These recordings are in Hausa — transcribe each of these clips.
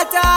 mata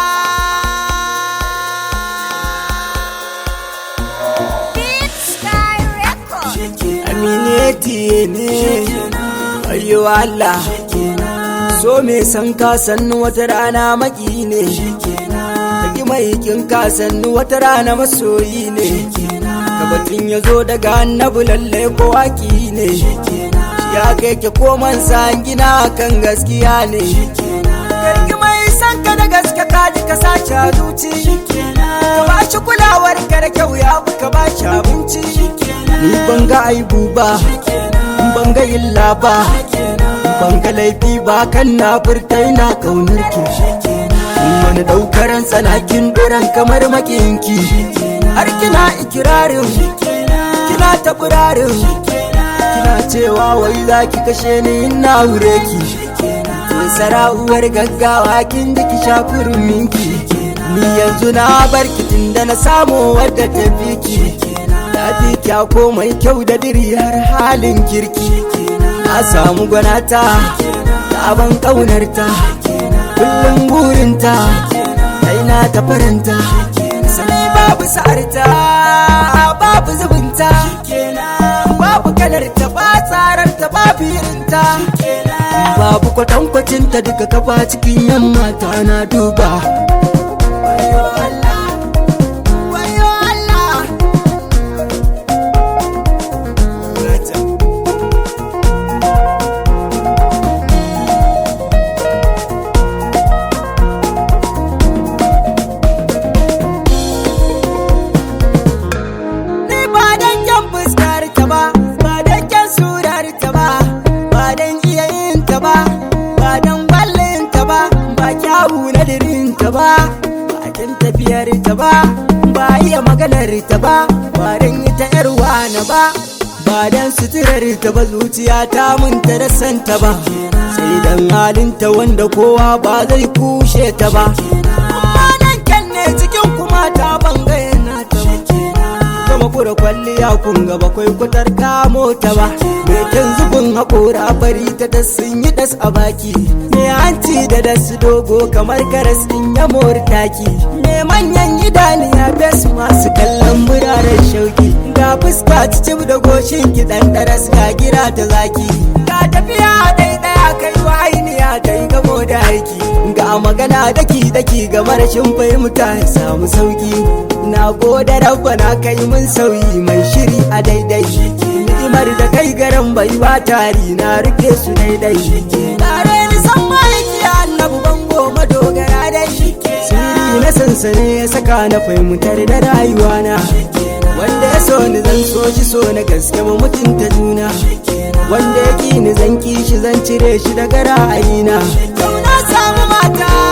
Big Sky Record. amineti ne ayyo Allah so me san ka sannu wata rana maki ne Taki mai kin ka sannu wata rana masoyi ne Kabatin ya zo daga annabu lalle ko waki ne Ya kai ke koman san gina kan gaskiya ne Karki mai san ka da gaske ka ji ka sace a zuci Ka ba shi kulawar ka da kyau ya fi ka ba shi abinci Ni ban ga aibu ba ban ga illa ba ban ga laifi ba kan na furta ina kaunar ki wani daukaran tsanakin duran kamar makinki har kina ikirarin kina ta burarin kina cewa wai za ki kashe ni ina wure ki sara'uwar gaggawa kin da ki shafi minki ni yanzu na bar ki tunda na samu wadda ta fi ki ta fi kya komai kyau da diriyar halin kirki na samu gwanata ta ban ƙaunarta kullum burinta kai na ta faranta sani babu sa'arta babu zubinta babu kalarta ba tsararta babu irinta babu kwatankwacinta duka kafa cikin yamma ta na duba Wayo Allah, wayo Allah. Ni ba dan kyan fuskar ta ba, ba dan kyan surar ta ba, ba dan iya yin ta ba, ba dan ballin ta ba, ba kyawu na dirin ta ba, ba dan tafiyar ta ba, ba iya maganar ta ba, ba dan ita yar na ba. Ba dan suturar ta ba zuciya ta mun ta da santa ba, sai dan halinta wanda kowa ba zai kushe ta ba. Amma nan kyan ne cikin kuma ta bangayen nata ba. Gama kura kwalliya kun ga bakwai kutar kamo ta ba Me kyan zubin haƙora bari ta da sun yi das a baki Me hanci da dasu dogo kamar karas din ya taki Me manyan idaniya bes masu kallon muraren shauki Ga fuska cicib da goshin ki dan daras ga gira ta zaki Ga tafiya ɗaya kai wa ainiya ta yi gamo da aiki Ga magana daki daki ga marashin fahimta ya samu sauki Na gode rabba na kai mun sauyi mai shiri a daidai Ni'imar da kai garan bai ba tari na rike su daidai Tare ni san maiki annabu bango madogara dai Siri na sansane ya saka na fahimtar da rayuwana Wanda ya so ni zan so shi so na gaske mu mutunta juna Wanda ya ki ni zan ki shi zan cire shi daga ra'ayina Yau na samu mata